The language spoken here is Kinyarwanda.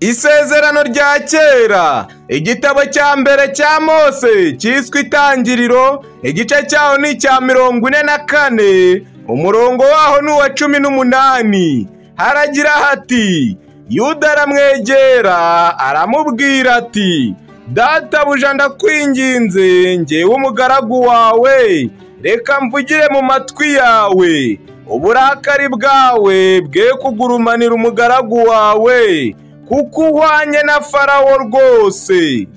Isezerano rya kera igitabo cya mbere cya mose cyiswe itangiriro igice cyaho ni icya mirongo ine na kane umurongo waho ni uwa cumi n'umunani haragira hati yuda aramwegera aramubwira ati databuja ndakwinginze ngewe umugaragu wawe reka mvugire mu matwi yawe uburakari bwawe bwe kugurumanira umugaragu wawe kuko uhwanye na farawo rwose